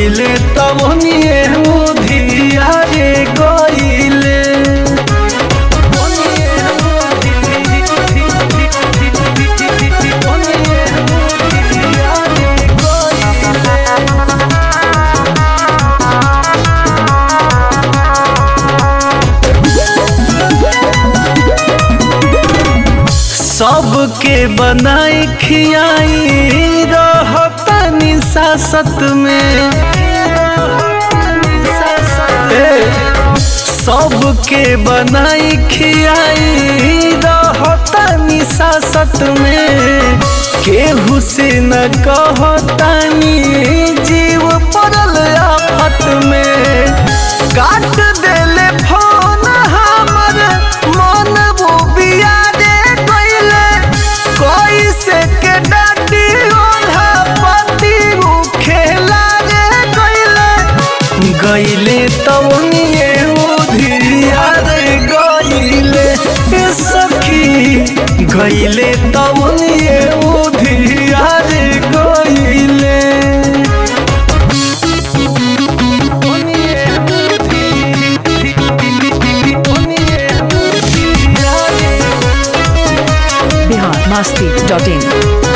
गईले तवनिए उधिया रे गईले सबके बनाई खियाई रहतनी सासत में ए, सबके बनाई खियाई रहतनी सासत में केहू से न कहतानी जीव पड़ल आफत में काट देले फोन हमर मन वो बिया रे गईले कैसे के डाटी ओल्हा पति उ खेला रे गईले गईले तवनिए उधिया रे गईले ए सखी गईले तवनिए उधिया रे गईले बिहार मस्ती डॉट इन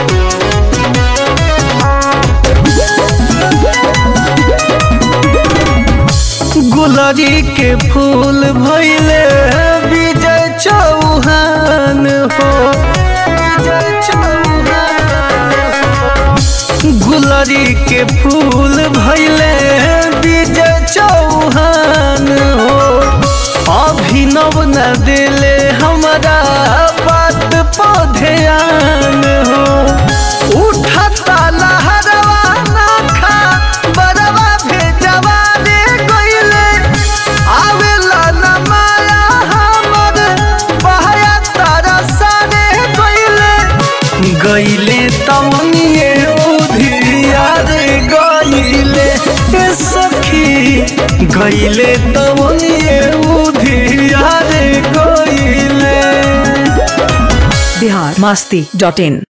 गुलरी के फूल भैले विजय चौहान हो विजय चौहान गुलरी के फूल भैले विजय चौहान हो अभिनव न दिले हमारा बात पौधेयान हो उठता लहरवा ना खा बरवा भेजवा रे गईले आवेला न माया हमर बहया तारा सारे गईले गईले तमनिए उधिया रे गईले ए सखी गईले तमनिए उधिया रे गईले बिहार मस्ती डॉट इन